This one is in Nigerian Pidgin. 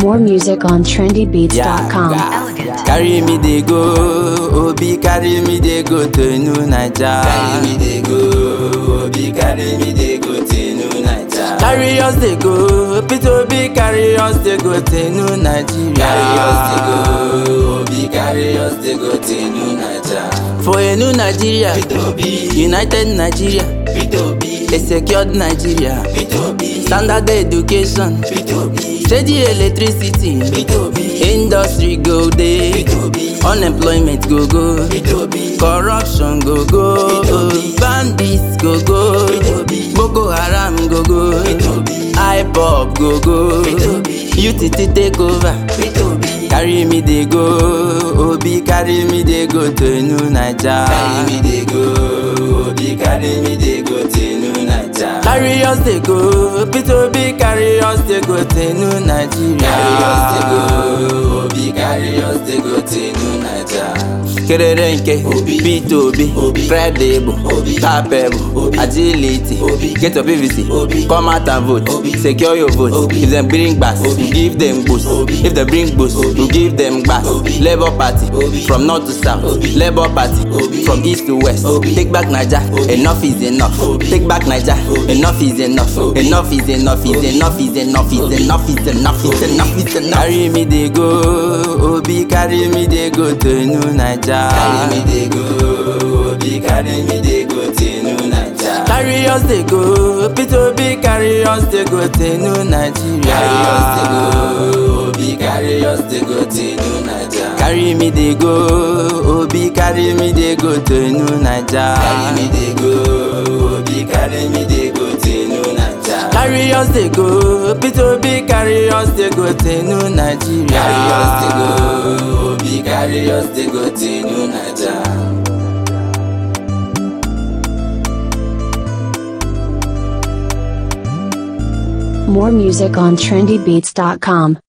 More music on trendybeats.com. Yeah, carry me they go, Obi carry me they go to New Naija. Carry me they go, Obi carry me they go to New Naija. Carry us they go, Peter Obi carry us they go to New Nigeria. Carry us they go, Obi carry us they go to New Naija. For a new Nigeria, United Nigeria, a secured Nigeria, standard education, steady electricity, industry go dey, unemployment go go, corruption go go, bandits go go, Boko Haram go go, IPOB go go, UTT take over. Carry me they go, Obi carry me they go to New Naija. Carry me they go, Obi carry me they go to New Naija. Carry us they go, Peter Obi carry us they go to New Nigeria. Carry us they go, Obi carry us they go to New Naija. Kerere nke Peter Obi, credible, capable, agility, get your PVC, come out and vote, secure your vote. If them bring bass, give them boost. If they bring boost, you give them bass. Labour Party, from north to south. Labour Party, from east to west. Take back Naija, enough is enough. Take back Naija, enough is enough. Enough is enough, is enough, is enough, is enough, is enough, is enough, is enough. Carry me they go, Obi carry me they go to New Naija. Carry me they go, Obi carry me they go to New Naija. Carry us they go, Peter Obi carry us they go to New Nigeria. Carry us they go, Obi carry us they go to New Naija. Carry me they go, Obi carry me they go to New Naija. Carry me they go, Obi carry me they go to New Naija. Carry us they go, Peter Obi carry us they go to New Nigeria. Carry us they go, Obi carry us they go to New Naija. More music on trendybeats.com.